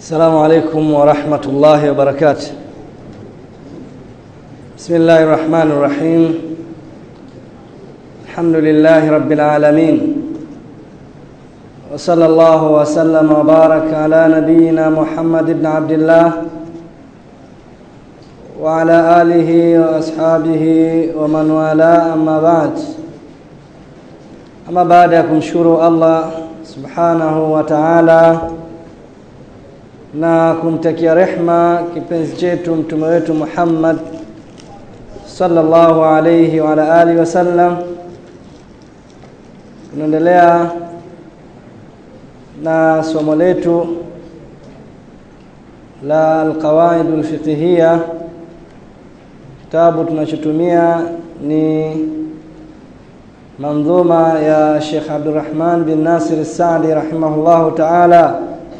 السلام عليكم ورحمة الله وبركاته بسم الله الرحمن الرحيم الحمد لله رب العالمين وصلى الله وسلم وبارك على نبينا محمد بن عبد الله وعلى آله وأصحابه ومن والاه أما بعد أما بعد kumshukuru Allah subhanahu wa ta'ala na kumtakia rehma kipenzi chetu mtume wetu Muhammad sallallahu alayhi wa ala alihi wasallam tunaendelea na somo letu la alqawaid alfiqhiyya kitabu tunachotumia ni manzuma ya Sheikh Abdurrahman bin Nasir As-Saadi rahimahullahu ta'ala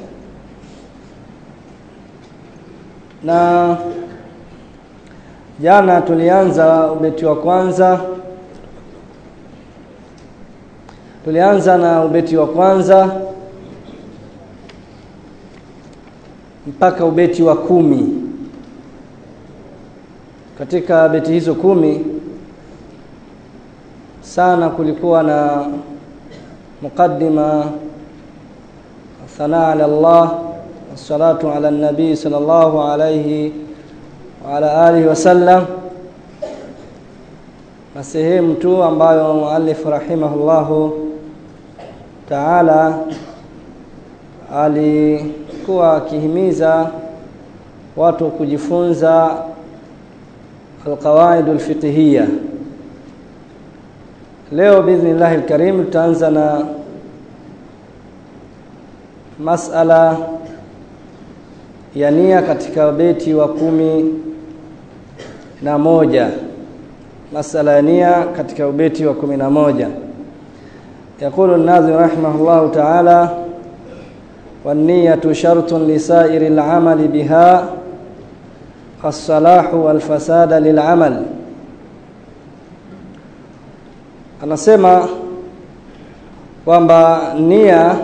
na jana tulianza ubeti wa kwanza tulianza na ubeti wa kwanza mpaka ubeti wa kumi katika beti hizo kumi sana kulikuwa na muqaddima thanaa ala Allah wassalatu ala nabii sallallahu alayhi wa ala alihi wasallam na sehemu tu ambayo muallif rahimahullahu taala alikuwa akihimiza watu kujifunza alqawaid alfiqhiyya leo biidhnillah alkarim tutaanza na masala ya nia katika beti wa kumi na moja masala ya nia katika ubeti wa kumi na moja يقول الناظم رحمه الله تعالى والنية شرط لسائر العمل بها الصلاح والفساد للعمل anasema kwamba nia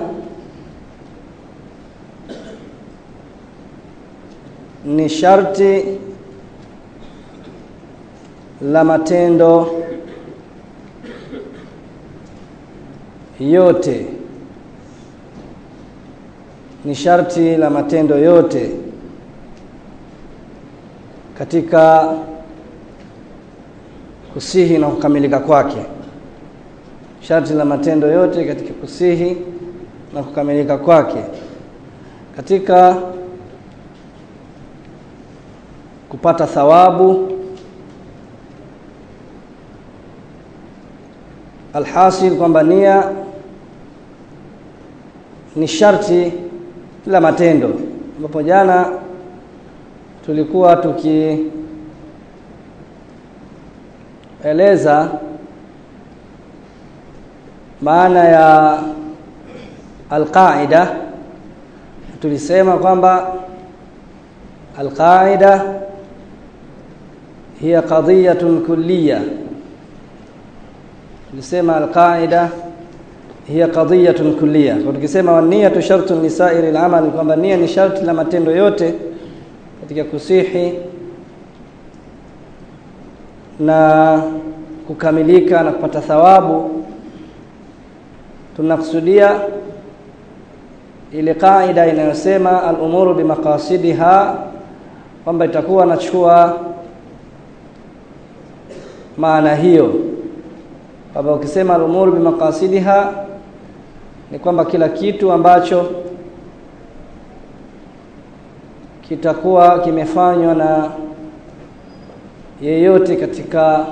ni sharti la matendo yote ni sharti la matendo yote katika kusihi na kukamilika kwake sharti la matendo yote katika kusihi na kukamilika kwake katika kupata thawabu alhasil kwamba nia ni sharti la matendo ambapo jana tulikuwa tukieleza maana ya alqaida tulisema kwamba alqaida hiya qadiyatun kulliyya tulisema alqaida hiya qadiyatun kulliyya kwa tukisema niyatu shartun lisairi alamal kwamba nia ni sharti la matendo yote katika kusihi na kukamilika na kupata thawabu tunakusudia ile kaida inayosema al-umuru bimaqasidiha kwamba itakuwa nachukua maana hiyo kwamba ukisema al-umuru bimaqasidiha ni kwamba kila kitu ambacho kitakuwa kimefanywa na yeyote katika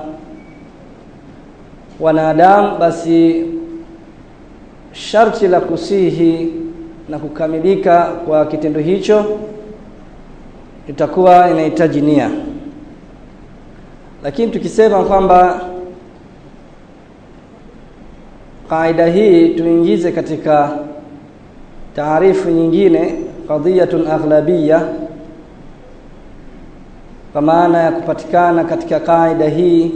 wanadamu basi sharti la kusihi na kukamilika kwa kitendo hicho itakuwa inahitaji nia lakini tukisema kwamba kaida hii tuingize katika taarifu nyingine qadiyatun aghlabiyya kwa maana ya kupatikana katika kaida hii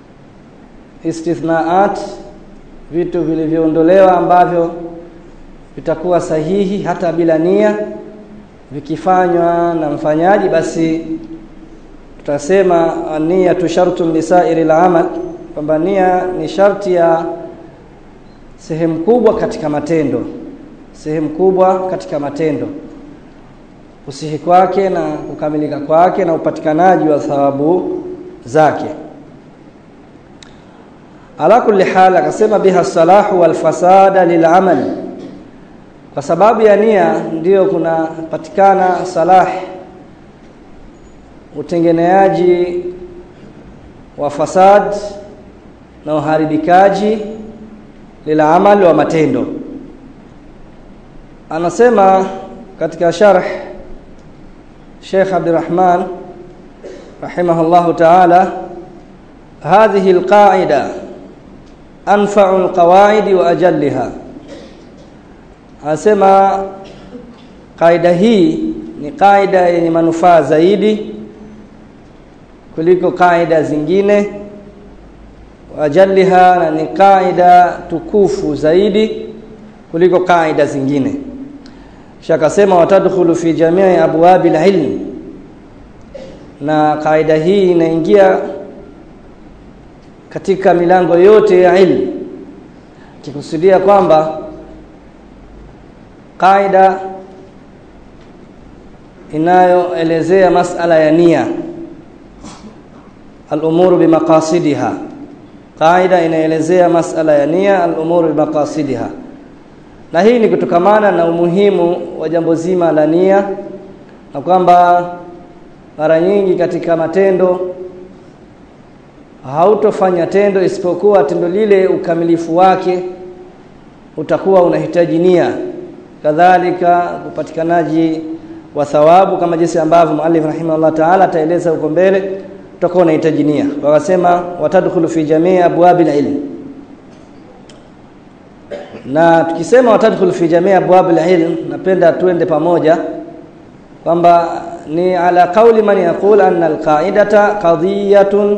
istithnaat vitu vilivyoondolewa ambavyo vitakuwa sahihi hata bila nia vikifanywa na mfanyaji basi tutasema nia tu shartun lisairi al-amal kwamba nia ni sharti ya sehemu kubwa katika matendo sehemu kubwa katika matendo usihi kwake na kukamilika kwake na upatikanaji wa thawabu zake ala kulli hal akasema biha salahu wal fasada lil amal kwa sababu ya nia ndiyo kunapatikana salah utengeneaji wa fasad na uharibikaji lila amali wa matendo anasema katika sharh Sheikh Abdurrahman rahimahullah ta'ala هذه القاعده انفع القواعد واجلها anasema kaida hii ni kaida yenye manufaa zaidi kuliko kaida zingine wajalliha na ni kaida tukufu zaidi kuliko kaida zingine kisha akasema watadkhulu fi jamii abwabi ilm na kaida hii inaingia katika milango yote ya ilmu kikusudia kwamba kaida inayoelezea masala ya nia al-umuru bimaqasidiha kaida inaelezea masala ya nia al-umuru bimaqasidiha na hii ni kutokamana na umuhimu wa jambo zima la nia na kwamba mara nyingi katika matendo hautofanya tendo isipokuwa tendo lile ukamilifu wake utakuwa unahitaji nia kadhalika upatikanaji wa thawabu kama jinsi ambavyo muallif rahimahullah ta'ala ataeleza huko mbele utakuwa unahitaji nia wakasema watadkhulu fi jamii abwabil ilm na tukisema watadkhulu fi jamii abwabil ilm napenda tuende pamoja kwamba ni ala qauli man yaqul anna alqaidata qadiyatun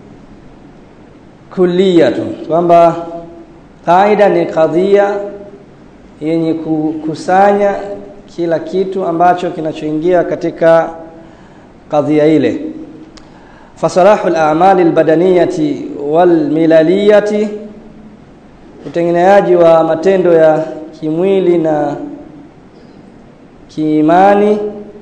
kulliyatun kwamba kaida ni kadhia yenye kukusanya kila kitu ambacho kinachoingia katika kadhia ile fasalahu al-a'mal al-badaniyati wal-milaliyati utengeneaji wa matendo ya kimwili na kiimani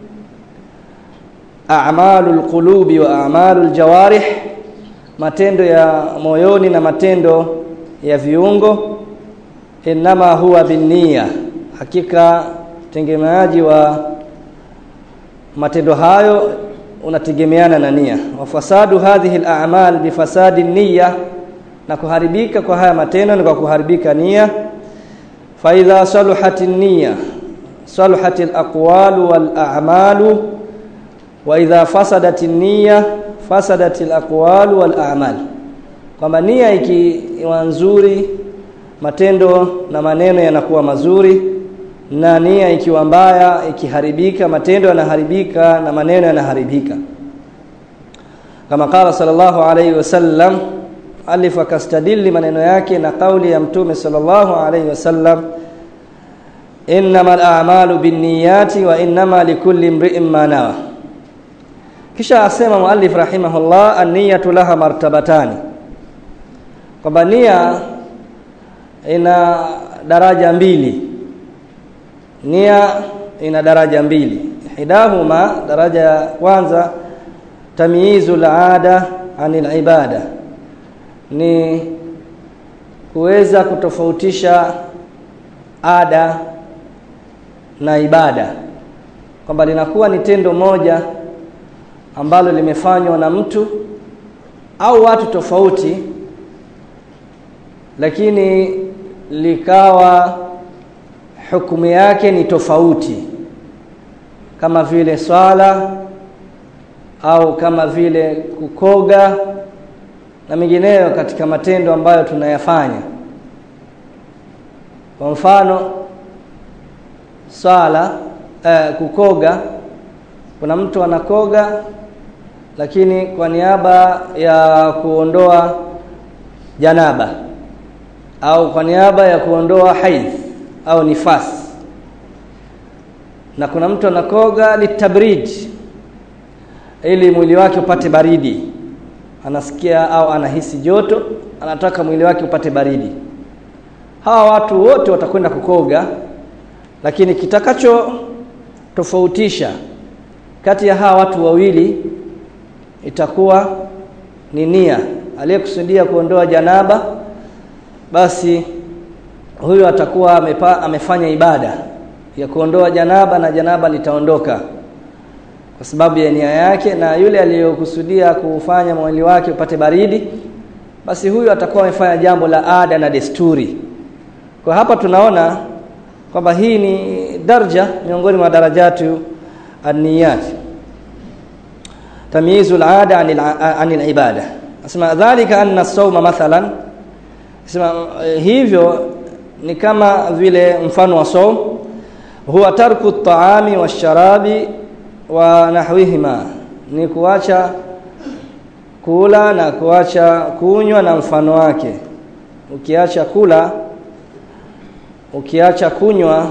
a'malul qulubi wa a'malul jawarih matendo ya moyoni na matendo ya viungo inama huwa binnia hakika tegemeaji wa matendo hayo unategemeana na nia wa fasadu hadhihi al-a'mal bifasadi niyya na kuharibika kwa haya matendo ni kwa kuharibika nia fa idha saluhat niyya saluhat al-aqwal wal a'malu wa idha fasadat niyya fasadat al-aqwal wal a'mal kwamba nia ikiwa nzuri matendo na maneno yanakuwa mazuri na nia ikiwa mbaya ikiharibika matendo yanaharibika na maneno yanaharibika kama qala sallallahu alayhi wasallam alif akastadili maneno yake na kauli ya mtume sallallahu alayhi wasallam innamal a'malu binniyati wa innama likulli imri'in ma nawa kisha asema muallif rahimahullah an-niyatu laha martabatani kwamba nia ina daraja mbili nia ina daraja mbili hidahuma daraja ya kwanza tamyizu al-ada anil ibada ni kuweza kutofautisha ada na ibada kwamba linakuwa ni tendo moja ambalo limefanywa na mtu au watu tofauti lakini likawa hukumu yake ni tofauti kama vile swala au kama vile kukoga na mengineyo katika matendo ambayo tunayafanya kwa mfano swala eh, kukoga kuna mtu anakoga lakini kwa niaba ya kuondoa janaba au kwa niaba ya kuondoa haidh au nifasi na kuna mtu anakoga litabrid ili mwili wake upate baridi anasikia au anahisi joto anataka mwili wake upate baridi hawa watu wote watakwenda kukoga lakini kitakacho tofautisha kati ya hawa watu wawili itakuwa ni nia aliyekusudia kuondoa janaba basi huyu atakuwa amepa, amefanya ibada ya kuondoa janaba na janaba litaondoka kwa sababu ya nia yake na yule aliyokusudia kufanya mwili wake upate baridi basi huyu atakuwa amefanya jambo la ada na desturi kwa hapa tunaona kwamba hii ni darja miongoni mwa darajatu an-niyat tamyizu al-ada an al-ibada asema dhalika anna as-sawma mathalan asema hivyo ni kama vile mfano wa saum huwa tarku at-ta'ami wash-sharabi wa nahwihima ni kuacha kula na kuacha kunywa na mfano wake ukiacha kula ukiacha kunywa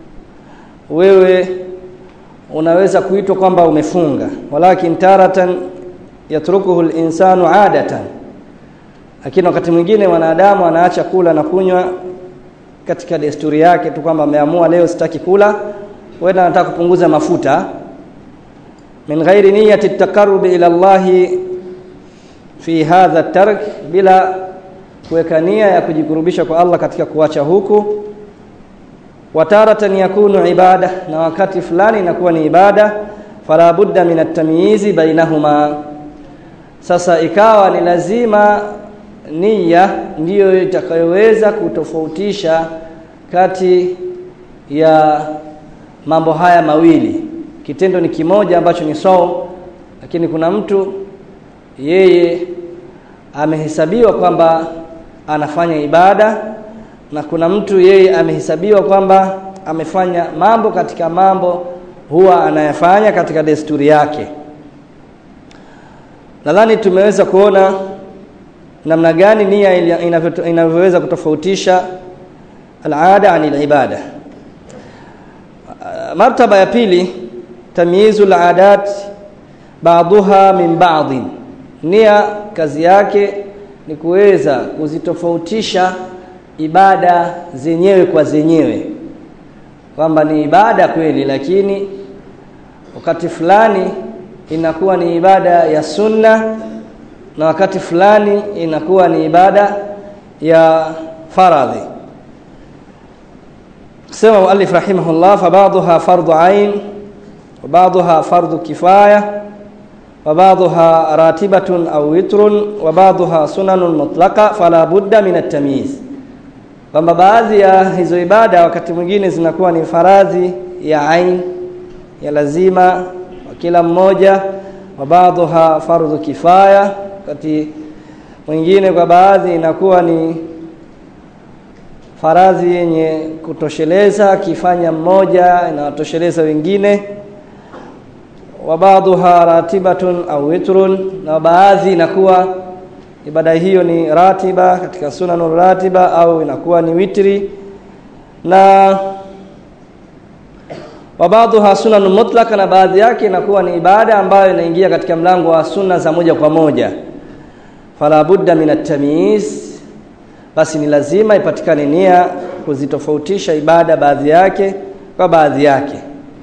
wewe unaweza kuitwa kwamba umefunga walakin taratan yatrukuhu al-insanu adatan lakini wakati mwingine wanadamu anaacha kula na kunywa katika desturi yake tu kwamba ameamua leo sitaki kula wenda anataka kupunguza mafuta min ghairi niyyati at-taqarrub ila Allah fi hadha at-tark bila kuweka nia ya kujikurubisha kwa Allah katika kuacha huku wataratan yakunu ibada na wakati fulani inakuwa ni ibada fala budda min at-tamyizi bainahuma sasa ikawa ni lazima nia ndiyo itakayoweza kutofautisha kati ya mambo haya mawili kitendo ni kimoja ambacho ni saum lakini kuna mtu yeye amehesabiwa kwamba anafanya ibada na kuna mtu yeye amehesabiwa kwamba amefanya mambo katika mambo huwa anayafanya katika desturi yake nadhani tumeweza kuona namna gani nia inavyoweza kutofautisha alada anil ibada martaba ya pili tamyizu aladat ba'daha min ba'dhin nia kazi yake ni kuweza kuzitofautisha ibada zenyewe kwa zenyewe kwamba ni ibada kweli lakini wakati fulani inakuwa ni ibada ya sunna na wakati fulani inakuwa ni ibada ya faradhi sema muallif rahimahullah fa ba'daha fardhu ain wa ba'daha fardhu kifaya wa ba'daha ratibatun aw witrun wa ba'daha sunanun mutlaqa fala budda min at-tamyiz kwamba baadhi ya hizo ibada wakati mwingine zinakuwa ni faradhi ya ain ya lazima wa kila mmoja wa baadhiha fardhu kifaya wakati mwingine kwa baadhi inakuwa ni faradhi yenye kutosheleza akifanya mmoja inawatosheleza wengine wa baadhiha ratibatun au witrun na baadhi inakuwa ibada hiyo ni ratiba katika sunanul ratiba au inakuwa ni witri na wa baadhiha sunan mutlaka na baadhi yake inakuwa ni ibada ambayo inaingia katika mlango wa sunna za moja kwa moja fala budda min at-tamyiz basi ni lazima ipatikane nia kuzitofautisha ibada baadhi yake kwa baadhi yake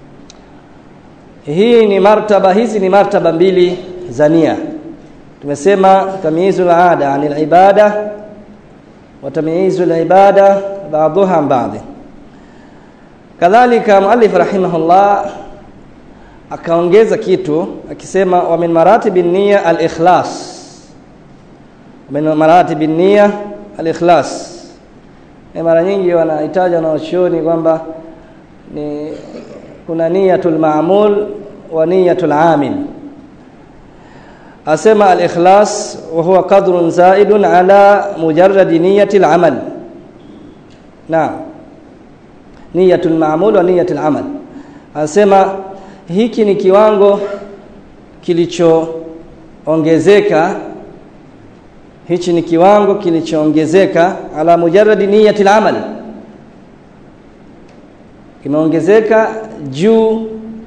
hii ni martaba hizi ni martaba mbili za nia tumesema tamyizul ada anil ibada wa tamyizul ibada ba'dhuha ba'd kadhalika muallif rahimahullah akaongeza kitu akisema wa min maratibin niyya al-ikhlas min maratibin niyya al-ikhlas e mara nyingi wanahitaji wanaochuoni kwamba ni kuna niyatul ma'mul wa niyatul amil asema al-ikhlas wa huwa qadrun zaidun ala mujarrad niyyati al-amal naam niyatul ma'mul wa niyatul amal anasema hiki ni kiwango kilichoongezeka hichi ni kiwango kilichoongezeka ala mujarrad niyatil amal kimeongezeka juu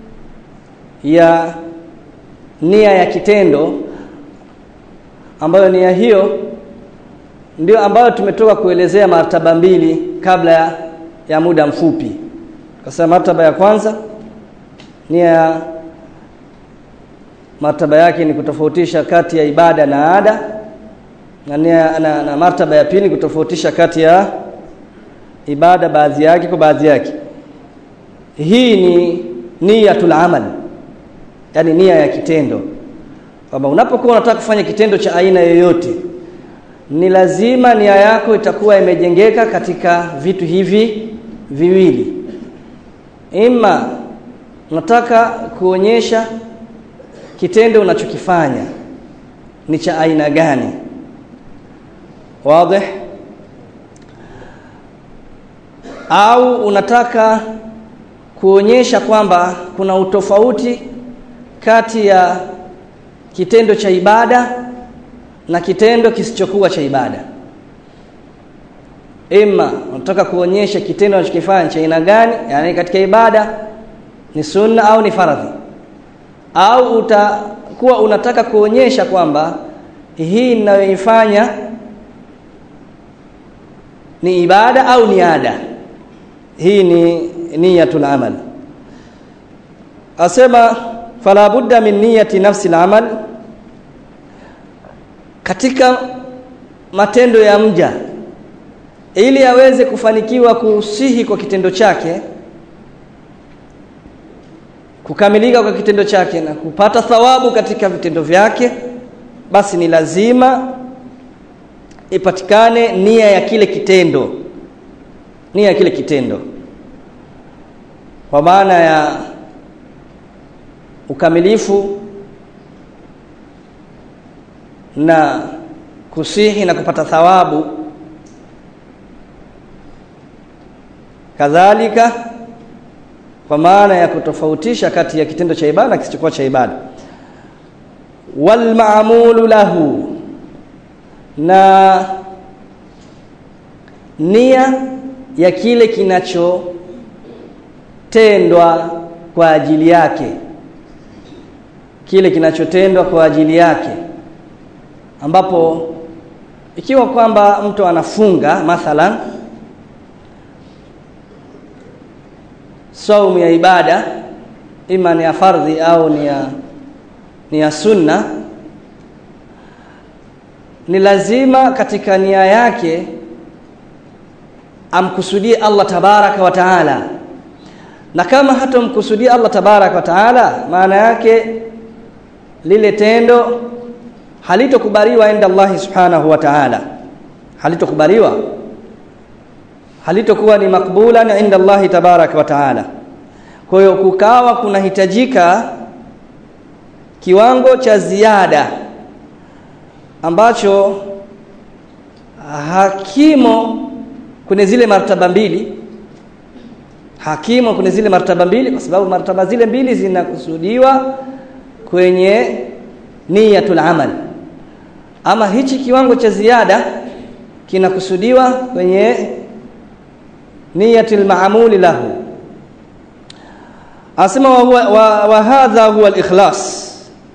ya nia ya kitendo ambayo nia hiyo ndio ambayo tumetoka kuelezea martaba mbili kabla ya, ya muda mfupi kwa martaba ya kwanza nia ya martaba yake ni kutofautisha kati ya ibada na ada na, nia, na, na martaba ya pili kutofautisha kati ya ibada baadhi yake kwa baadhi yake hii ni niyatul amal yani nia ya kitendo kwamba unapokuwa unataka kufanya kitendo cha aina yoyote ni lazima nia yako itakuwa imejengeka katika vitu hivi viwili ima unataka kuonyesha kitendo unachokifanya ni cha aina gani wazi au unataka kuonyesha kwamba kuna utofauti kati ya kitendo cha ibada na kitendo kisichokuwa cha ibada ima unataka kuonyesha kitendo unachokifanya cha aina gani yani katika ibada ni sunna au ni faradhi au utakuwa unataka kuonyesha kwamba hii ninayoifanya ni ibada au ni ada hii ni niyatul amal asema fala budda min niyati nafsi al-amal katika matendo ya mja ili aweze kufanikiwa kusihi kwa kitendo chake kukamilika kwa kitendo chake na kupata thawabu katika vitendo vyake basi ni lazima ipatikane nia ya kile kitendo nia ya kile kitendo kwa maana ya ukamilifu na kusihi na kupata thawabu kadhalika kwa maana ya kutofautisha kati ya kitendo cha ibada na kisichokuwa cha ibada wal ma'mulu lahu na nia ya kile kinachotendwa kwa ajili yake kile kinachotendwa kwa ajili yake ambapo ikiwa kwamba mtu anafunga mathalan saumu ya ibada ima ni ya fardhi au ni ya ni ya sunna ni lazima katika nia yake amkusudie Allah tabaraka wa taala na kama hatomkusudia Allah tabaraka wa taala maana yake lile tendo halitokubaliwa inda Allah subhanahu wa ta'ala halitokubaliwa halitokuwa ni makbula inda Allah tabarak wa ta'ala kwa hiyo kukawa kunahitajika kiwango cha ziada ambacho hakimo kwenye zile martaba mbili hakimo kwenye zile martaba mbili kwa sababu martaba zile mbili zinakusudiwa kwenye niyatul amal ama hichi kiwango cha ziada kinakusudiwa kwenye niyatil maamuli lahu asema wa, huwa, wa, wa hadha huwa al-ikhlas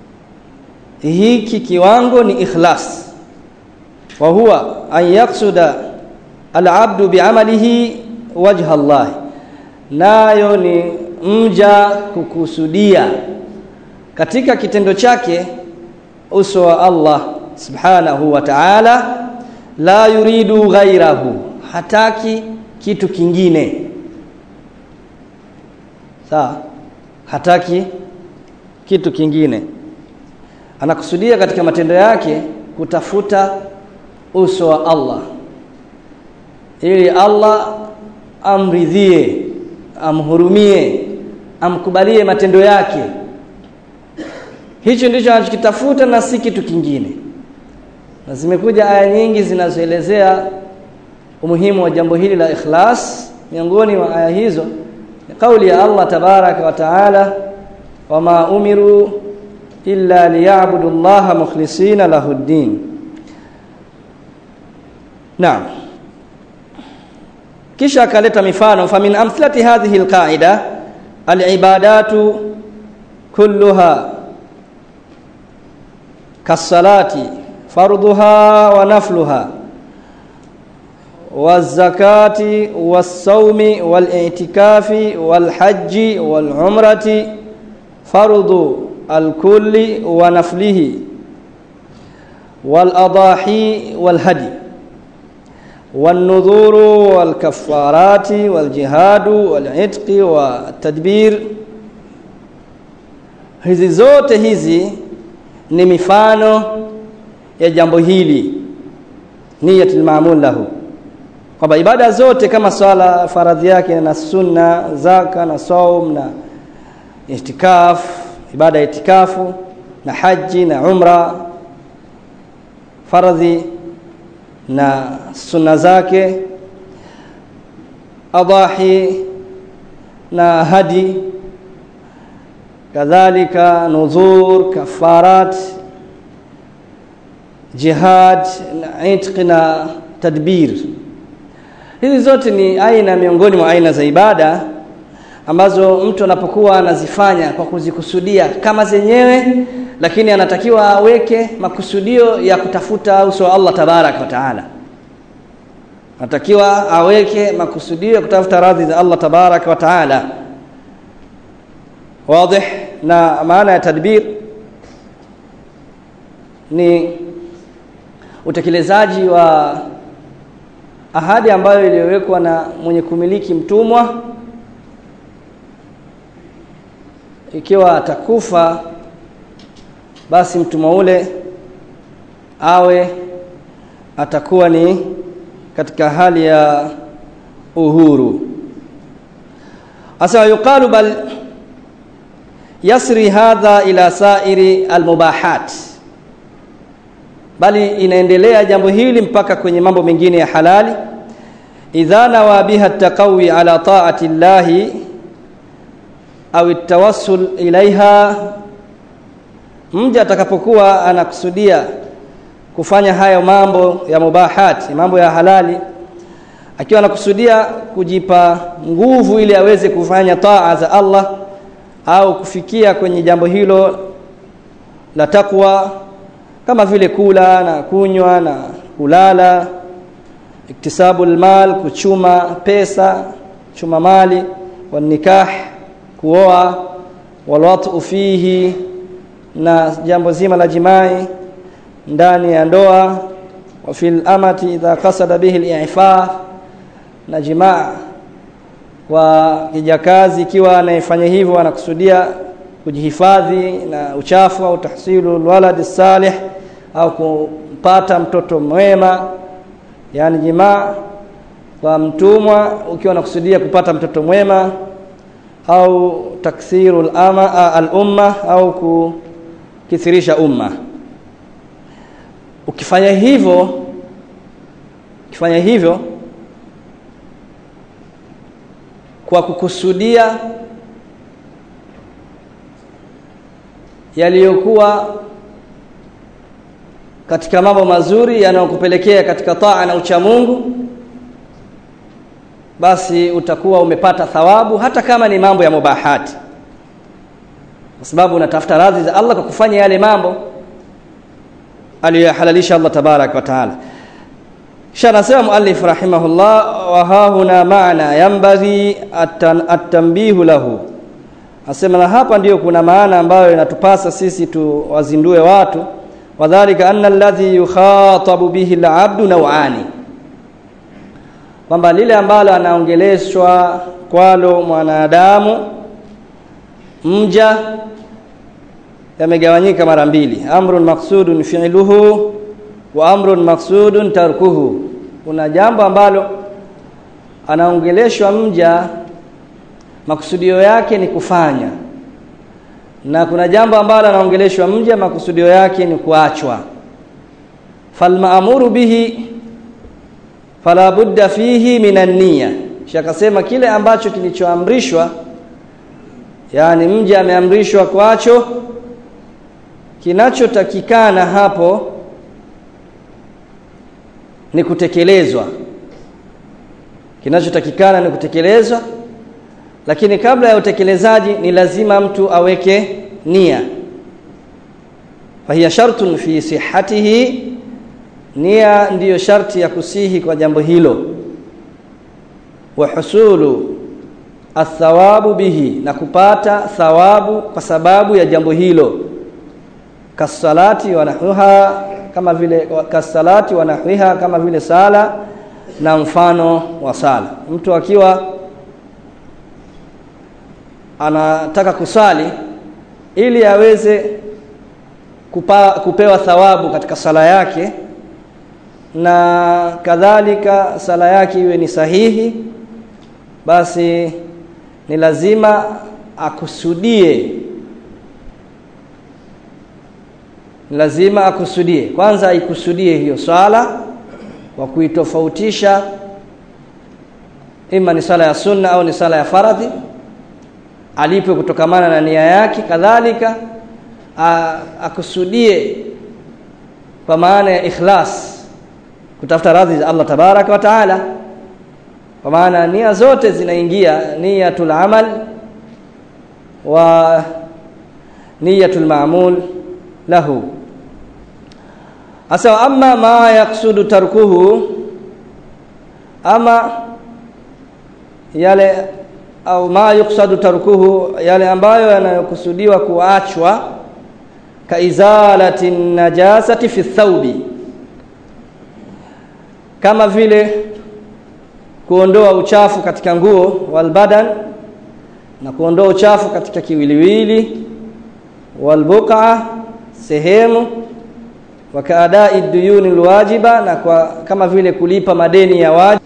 hiki kiwango ni ikhlas wa huwa an yaqsuda al-abdu bi'amalihi wajha Allah nayo ni mja kukusudia katika kitendo chake uso wa Allah subhanahu wa ta'ala la yuridu ghairahu hataki kitu kingine sawa hataki kitu kingine anakusudia katika matendo yake kutafuta uso wa Allah ili Allah amridhie amhurumie amkubalie matendo yake hicho ndicho anachokitafuta na si kitu kingine na zimekuja aya nyingi zinazoelezea umuhimu wa jambo hili la ikhlas miongoni mwa aya hizo ni kauli ya Allah tabaraka wa taala wama umiru illa liya'budu Allah mukhlisina lahu ddin Naam kisha akaleta mifano famin amthilati hadhihi alqaida alibadatu kulluha kasalati fardhuha wa nafluha والزكاة والصوم والاعتكاف والحج والعمرة فرض الكل ونفله والأضاحي والهدي والنذور والكفارات والجهاد والعتق والتدبير hizi zote hizi ni mifano ya jambo hili niyatul maamul lahu kwamba ibada zote kama swala faradhi yake na sunna zaka na saum na itikaf ibada ya itikafu na haji na umra faradhi na sunna zake adahi na hadi kadhalika nudhur kafarat jihad na itq na tadbir hizi zote ni aina miongoni mwa aina za ibada ambazo mtu anapokuwa anazifanya kwa kuzikusudia kama zenyewe lakini anatakiwa aweke makusudio ya kutafuta uso wa Allah tabarak wa taala anatakiwa aweke makusudio ya kutafuta radhi za Allah tabarak wa taala wazi na maana ya tadbir ni utekelezaji wa ahadi ambayo iliyowekwa na mwenye kumiliki mtumwa ikiwa atakufa basi mtumwa ule awe atakuwa ni katika hali ya uhuru asa yuqalu bal yasri hadha ila sairi almubahat bali inaendelea jambo hili mpaka kwenye mambo mengine ya halali idha nawa biha taqawi ala ta'ati llahi au tawassul ilaiha mja atakapokuwa anakusudia kufanya hayo mambo ya mubahati mambo ya halali akiwa anakusudia kujipa nguvu ili aweze kufanya taa za Allah au kufikia kwenye jambo hilo la takwa kama vile kula na kunywa na kulala iktisabu almal kuchuma pesa chuma mali wa nikah kuoa walwatu fihi na jambo zima la jimai ndani ya ndoa wa fil amati idha qasada bihi al-i'faf na jimaa wa kijakazi ikiwa anayefanya hivyo anakusudia kujihifadhi na uchafu au tahsilu alwalad salih au kumpata mtoto mwema yani jimaa kwa mtumwa ukiwa unakusudia kupata mtoto mwema au taksiru al-ama al-umma au kukithirisha umma ukifanya hivyo ukifanya hivyo kwa kukusudia yaliyokuwa katika mambo mazuri yanayokupelekea katika taa na uchamungu basi utakuwa umepata thawabu hata kama ni mambo ya mubahati kwa sababu unatafuta radhi za Allah kwa kufanya yale mambo aliyohalalisha Allah tabarak wa taala kisha anasema muallif rahimahullah wa hahuna maana yambaghi at-tanbihu lahu asema na hapa ndiyo kuna maana ambayo inatupasa sisi tuwazindue watu wadhālika anna alladhi yukhatabu bihi al-'abdu naw'ani kwamba lile ambalo anaongeleshwa kwalo mwanadamu mja yamegawanyika mara mbili amrun maqsudun fi'luhu wa amrun maqsudun tarkuhu kuna jambo ambalo anaongeleshwa mja makusudio yake ni kufanya na kuna jambo ambalo anaongeleshwa mja makusudio yake ni kuachwa falmaamuru bihi fala budda fihi minan niyya shakasema kile ambacho kilichoamrishwa yani mja ameamrishwa kwacho kinachotakikana hapo ni kutekelezwa kinachotakikana ni kutekelezwa lakini kabla ya utekelezaji ni lazima mtu aweke nia fahiya shartun fi sihhatihi nia ndiyo sharti ya kusihi kwa jambo hilo wa husulu athawabu bihi na kupata thawabu kwa sababu ya jambo hilo kasalati wa nahwiha kama vile kasalati wa nahwiha kama vile sala na mfano wa sala mtu akiwa anataka kusali ili aweze kupa, kupewa thawabu katika sala yake na kadhalika sala yake iwe ni sahihi basi ni lazima akusudie ni lazima akusudie kwanza aikusudie hiyo swala kwa kuitofautisha ima ni sala ya sunna au ni sala ya faradhi alipe kutokamana na nia yake kadhalika akusudie kwa maana ya ikhlas kutafuta radhi za Allah tabaraka wa taala kwa maana nia zote zinaingia niyatul amal wa niyatul ma'mul lahu asa amma ma yaksudu tarkuhu ama yale au ma yuksadu tarkuhu yale ambayo yanayokusudiwa kuachwa kaizalati najasati fi thawbi kama vile kuondoa uchafu katika nguo walbadan na kuondoa uchafu katika kiwiliwili walbuqa sehemu wakaadai duyuni alwajiba na kwa kama vile kulipa madeni ya wajibu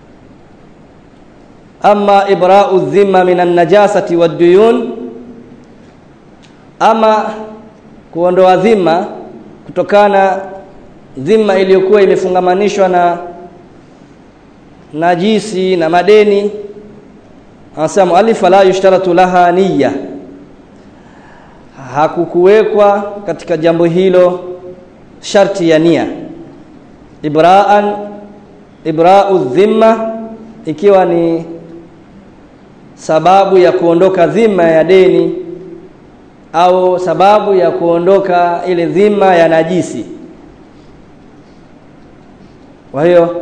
ama ibra'u dhimma minan najasati waduyun ama kuondoa dhima kutokana dhima iliyokuwa imefungamanishwa na najisi na madeni anasema muallif la yushtaratu laha niyya hakukuwekwa katika jambo hilo sharti ya nia ibra'an ibra'u dhimma ikiwa ni sababu ya kuondoka dhima ya deni au sababu ya kuondoka ile dhima ya najisi kwa hiyo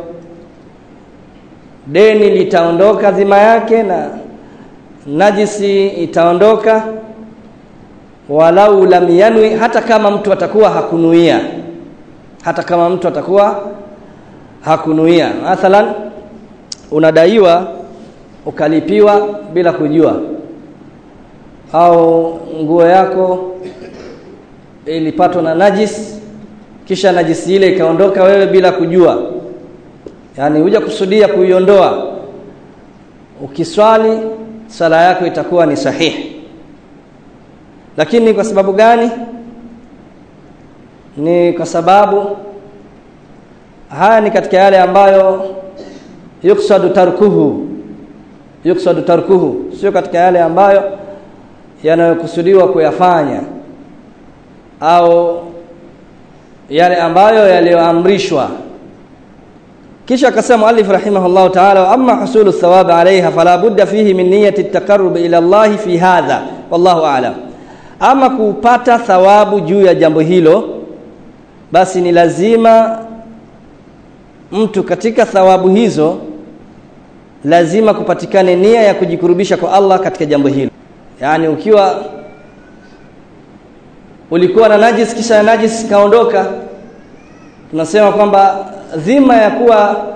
deni litaondoka dhima yake na najisi itaondoka walau lam yanwi hata kama mtu atakuwa hakunuia hata kama mtu atakuwa hakunuia mathalan unadaiwa ukalipiwa bila kujua au nguo yako ilipatwa na najis kisha najisi ile ikaondoka wewe bila kujua yani huja kusudia kuiondoa ukiswali sala yako itakuwa ni sahihi lakini kwa sababu gani ni kwa sababu haya ni katika yale ambayo yuksadu tarkuhu yuksadu tarkuhu sio katika yale ambayo yanayokusudiwa kuyafanya au yale ambayo yaliyoamrishwa kisha akasema muallif rahimahullah ta'ala amma husulu thawab alayha fala budda fihi min niyyati at-taqarrub ila Allah fi hadha wallahu a'lam ama kupata thawabu juu ya jambo hilo basi ni lazima mtu katika thawabu hizo lazima kupatikane nia ya kujikurubisha kwa Allah katika jambo hilo yani ukiwa ulikuwa na najis kisha najis kaondoka tunasema kwamba dhima ya kuwa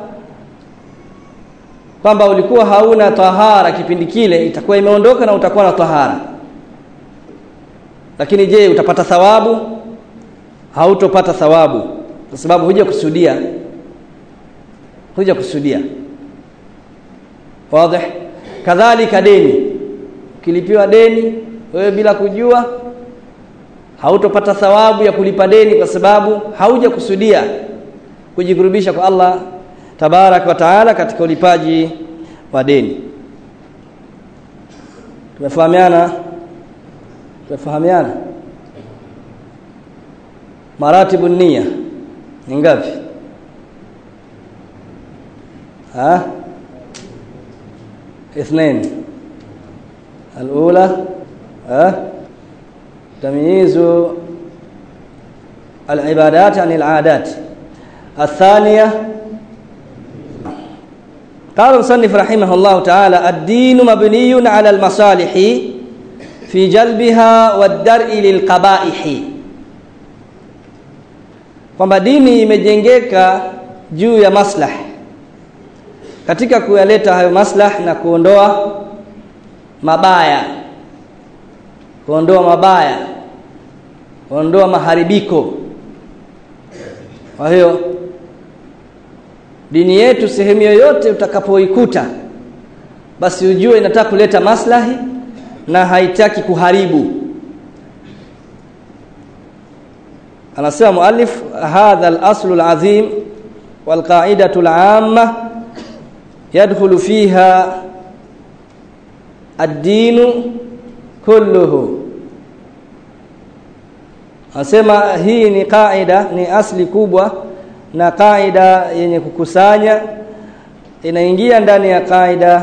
kwamba ulikuwa hauna tahara kipindi kile itakuwa imeondoka na utakuwa na tahara lakini je utapata thawabu hautopata thawabu kwa sababu huja kusudia huja kusudia wazi kadhalika deni ukilipiwa deni wewe bila kujua hautopata thawabu ya kulipa deni kwa sababu hauja kusudia kujikurubisha kwa Allah tabarak wa taala katika ulipaji wa deni tumefahamiana tumefahamiana maratibu nia ni ngapi ha اثنين الأولى أه؟ تمييز العبادات عن العادات الثانية قال المصنف رحمه الله تعالى الدين مبني على المصالح في جلبها والدرء للقبائح kwamba dini imejengeka juu ya maslah katika kuyaleta hayo maslah na kuondoa mabaya kuondoa mabaya kuondoa maharibiko kwa hiyo dini yetu sehemu yoyote utakapoikuta basi ujue inataka kuleta maslahi na haitaki kuharibu anasema muallif hadha al-aslu al-azim wal-qa'idatu al-'amma yadkhulu fiha ad-dinu kulluhu Anasema hii ni kaida ni asli kubwa na kaida yenye kukusanya inaingia ndani ya kaida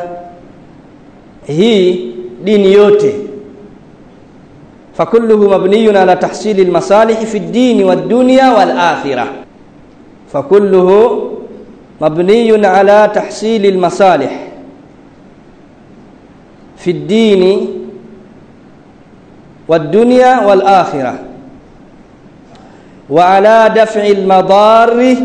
hii dini yote fakulluhu mabniyun ala tahsili almasalih fi ad-din wad-dunya wal-akhirah fakulluhu mabniyun ala tahsili almasalih fi ad-din wad-dunya wal-akhirah وعلى دفع المضار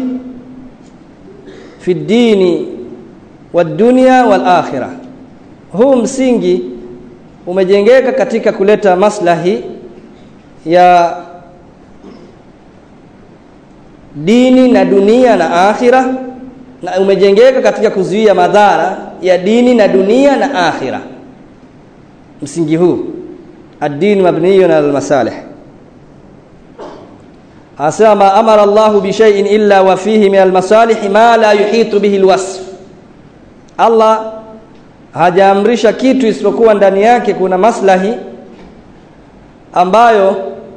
في الدين والدنيا والآخرة huu msingi umejengeka katika kuleta maslahi ya dini na dunia na akhira na umejengeka katika kuzuia madhara ya dini na dunia na akhira msingi huu ad-din mabniyun ala al-masalih asema amara Allahu bi shay'in illa wa fihi min al-masalih ma la yuhitu bihi al-wasf Allah hajaamrisha kitu isipokuwa ndani yake kuna maslahi ambayo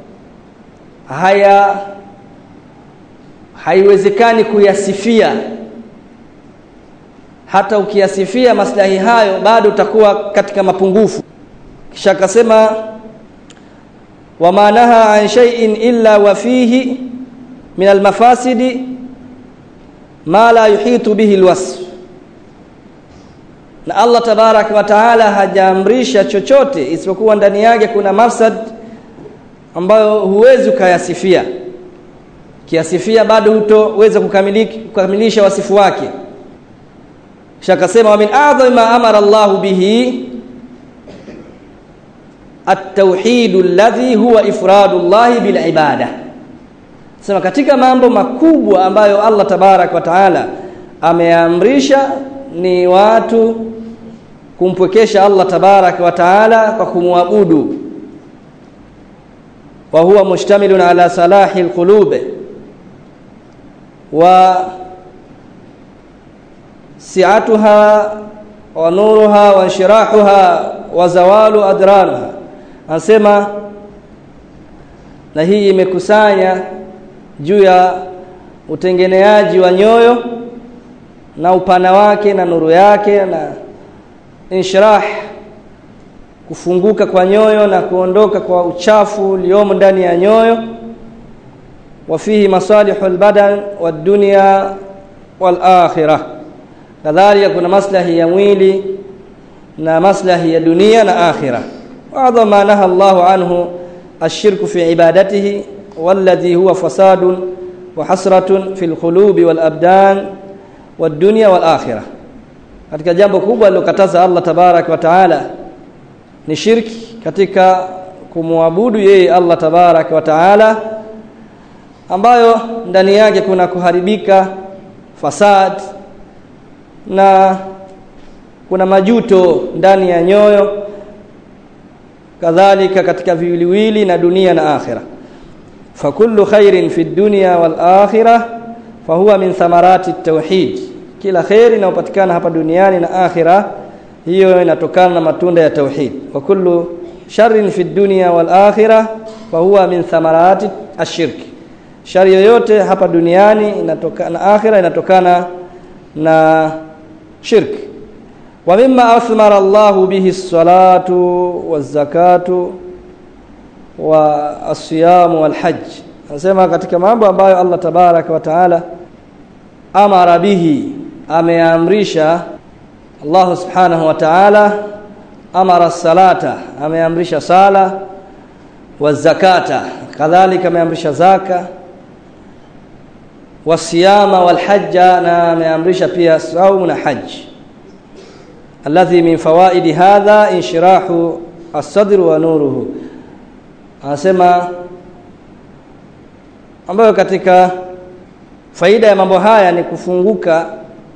haya haiwezekani kuyasifia hata ukiyasifia maslahi hayo bado utakuwa katika mapungufu kisha akasema وما نهى عن شيء إلا وفيه من المفاسد ما لا يحيط به الوصف na Allah tabarak wa taala hajaamrisha chochote isipokuwa ndani yake kuna mafsad ambayo huwezi ukayasifia kiasifia bado hutoweza kukamilisha wasifu wake kisha akasema wa min a'dhami ma amara Allah bihi at-tauhid alladhi huwa ifradu Allah bil ibada sema katika mambo makubwa ambayo Allah tabarak wa taala ameamrisha ni watu kumpwekesha Allah tabarak wa taala kwa kumwabudu wa huwa mustamilun ala salahi alqulub wa si'atuha wa nuruha wa inshirahuha wa zawalu adranaha anasema na hii imekusanya juu ya utengeneaji wa nyoyo na upana wake na nuru yake na inshrah kufunguka kwa nyoyo na kuondoka kwa uchafu uliomo ndani ya nyoyo wa fihi masalihu albadan wad-dunya wal-akhirah kadhalika kuna maslahi ya mwili na maslahi ya dunia na akhirah وأعظم ما نهى الله عنه الشرك في عبادته والذي هو فساد وحسرة في القلوب والأبدان والدنيا والآخرة katika jambo kubwa alilokataza Allah tabarak wa taala ni shirki katika kumwabudu yeye Allah tabarak wa taala ambayo ndani yake kuna kuharibika fasad na kuna majuto ndani ya nyoyo kadhalika katika viwiliwili na dunia na akhira fakullu khairin fi dunya wal akhirah fahuwa min thamarati tauhid kila khairi inayopatikana hapa duniani na akhira hiyo inatokana na matunda ya tauhid wa kullu sharrin fi dunya wal akhirah fahuwa min thamarati ashirk shari yoyote hapa duniani inatokana na akhira inatokana na shirk wa mimma athmara Allahu bihi as-salatu waz-zakatu wa as-siyamu wal-hajj anasema katika mambo ambayo Allah tabaraka wa taala amara bihi ameamrisha Allah subhanahu wa ta'ala amara salata ameamrisha sala wa zakata kadhalika ameamrisha zaka wasiyama walhajja na ameamrisha pia saumu na haji alladhi min fawaidi hadha inshirahu as-sadr wa nuruhu anasema ambayo katika faida ya mambo haya ni kufunguka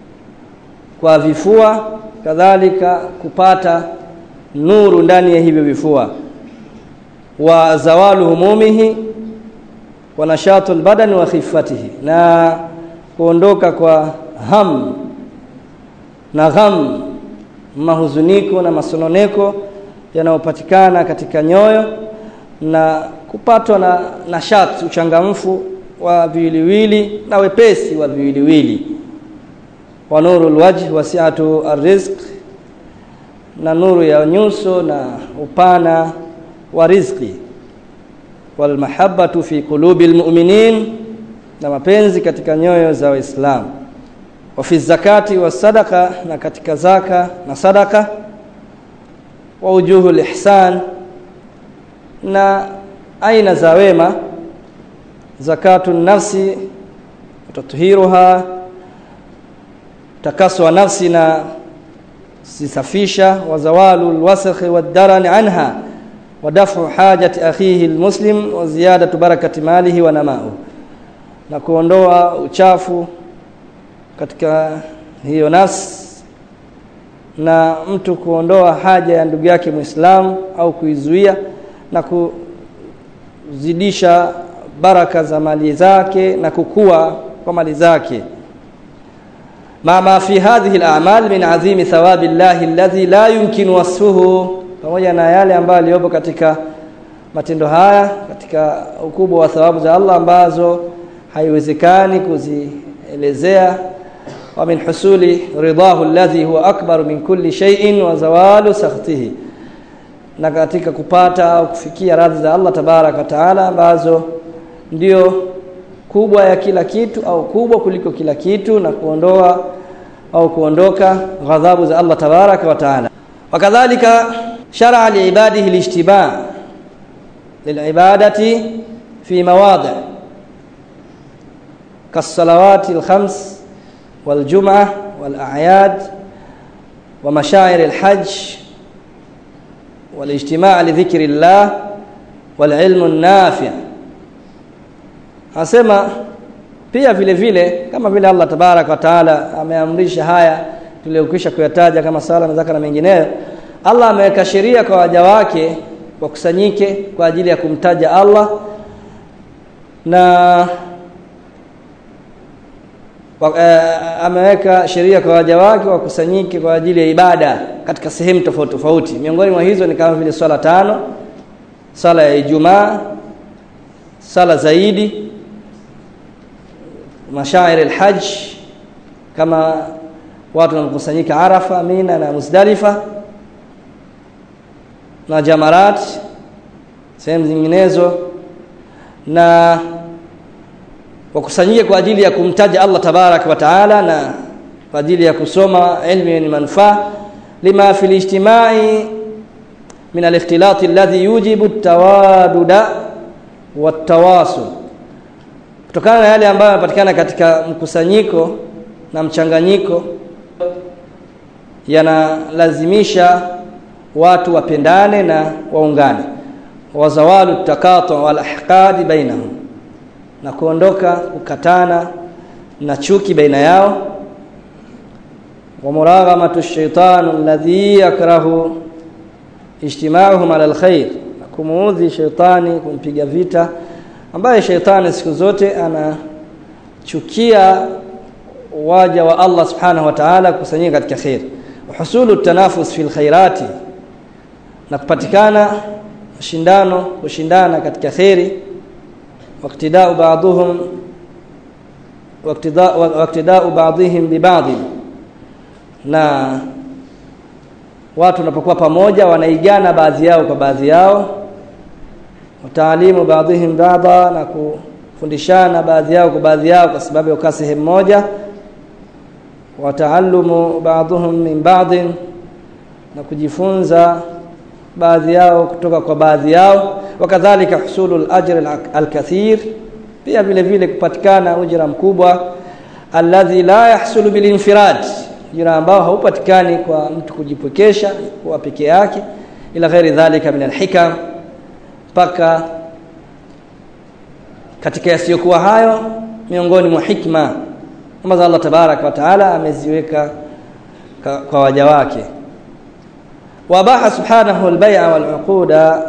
kwa vifua kadhalika kupata nuru ndani ya hivyo vifua wa zawalu humumihi wa nashatu albadani wa khifatihi na kuondoka kwa ham na gham mahuzuniko na masononeko yanayopatikana katika nyoyo na kupatwa na nashat uchangamfu wa viwiliwili na wepesi wa viwiliwili wa nuru alwajh wasi'atu arrizq na nuru ya nyuso na upana wa riziki wal mahabbatu fi qulubi almu'minin na mapenzi katika nyoyo za waislamu wa fi zakati wa sadaka na katika zaka na sadaka wa ujuhu ihsan na aina za wema zakatu nafsi tuthiruha takasu wa nafsi na sisafisha wa zawalu alwasakh wad-daran anha wa dafu hajati akhihi almuslim wa ziyadatu barakati malihi wa namau na kuondoa uchafu katika hiyo nafsi na mtu kuondoa haja ya ndugu yake Muislamu au kuizuia na kuzidisha baraka za mali zake na kukua kwa mali zake ma ma fi hadhihi al-a'mal min azimi thawabi Allah alladhi la yumkin wasfuhu pamoja na yale ambayo aliyopo katika matendo haya katika ukubwa wa thawabu za Allah ambazo haiwezekani kuzielezea wa min husuli ridahu alladhi huwa akbar min kulli shay'in wa zawalu sakhtihi na katika kupata au kufikia radhi za Allah tabaraka taala ambazo ndio kubwa ya kila kitu au kubwa kuliko kila kitu na kuondoa au kuondoka ghadhabu za Allah tabaraka wa taala wakadhalika shar'a liibadihi lijtiba lilibadati fi mawadi' كالصلوات الخمس والجمعة والأعياد ومشاعر الحج والاجتماع لذكر الله والعلم النافع asema pia vile vile kama vile Allah tabarak wa taala ameamrisha haya tuliyokwisha kuyataja kama sala na zaka na mengineyo Allah ameweka sheria kwa waja wake wakusanyike kwa ajili ya kumtaja Allah na ameweka sheria kwa waja wake wakusanyike kwa ajili ya ibada katika sehemu tofauti tofauti miongoni mwa hizo ni kama vile swala tano sala ya Ijumaa sala zaidi mashair alhajj kama watu wanakusanyika Arafa Mina na Muzdalifa na Jamarat sehemu zinginezo na wakusanyike kwa ajili ya kumtaja Allah tabarak wa taala na kwa ajili ya kusoma ilmu yenye manufaa lima fil ijtimai min al-ikhtilat alladhi yujibu at-tawaduda wat-tawasul kutokana na yale ambayo yanapatikana katika mkusanyiko na mchanganyiko yanalazimisha watu wapendane na waungane wazawalu takatu wal ahqadi bainahum na kuondoka kukatana na chuki baina yao wa muraghamatu shaytan alladhi yakrahu ijtima'uhum ala alkhair na kumuudhi shaytani kumpiga vita ambaye shaytani siku zote anachukia waja wa Allah subhanahu wa ta'ala kusanyika katika khair husulu tanafus fil khairati na kupatikana mashindano kushindana katika khairi واقتداء بعضهم واقتداء واقتداء بعضهم ببعض na watu wanapokuwa pamoja wanaigana baadhi yao kwa baadhi yao wataalimu baadhihim baadha na kufundishana baadhi yao kwa baadhi yao kwa sababu ya kukaa sehemu moja wataallumu baadhuhum min ba'dhin na kujifunza baadhi yao kutoka kwa baadhi yao wakadhalika husulu al-ajr al-kathir pia vile vile kupatikana ujira mkubwa alladhi la yahsulu bilinfirad ujira ambao haupatikani kwa mtu kujipwekesha kwa peke yake ila ghairi dhalika min al-hikam mpaka katika yasiyokuwa hayo miongoni mwa hikma ambazo Allah tabarak wa taala ameziweka kwa waja wake wabaha subhanahu al-bay'a wal-uquda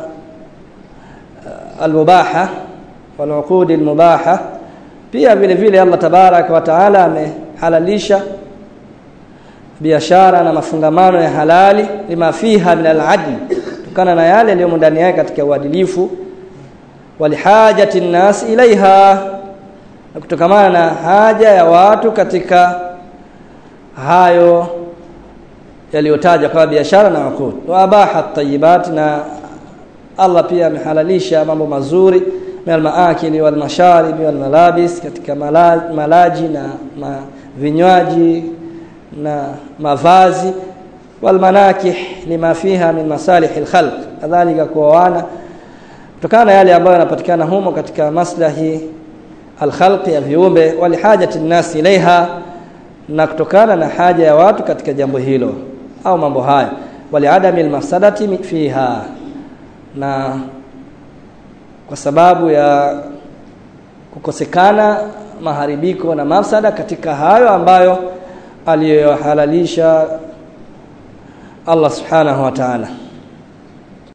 al-mubaha wal-uqud al-mubaha pia vile vile Allah tabarak wa taala amehalalisha biashara na mafungamano ya halali lima fiha min al-adl kutokana na yale yaliyo ndani yake katika uadilifu walihajati nnas ilaiha na kutokamana na haja ya watu katika hayo yaliyotajwa kama biashara na uqud wa abaha at na Allah pia amehalalisha mambo mazuri min al-maakili wal masharib wal malabis katika malaji, malaji na ma, vinywaji na mavazi wal manakih lima fiha min masalih al-khalq kadhalika kuoana kutokana na yale ambayo yanapatikana humo katika maslahi alkhalqi ya viumbe walihajati nnas ilaiha na kutokana na haja ya watu katika jambo hilo au mambo haya waliadami almafsadati fiha na kwa sababu ya kukosekana maharibiko na mafsada katika hayo ambayo aliyohalalisha Allah subhanahu wa ta'ala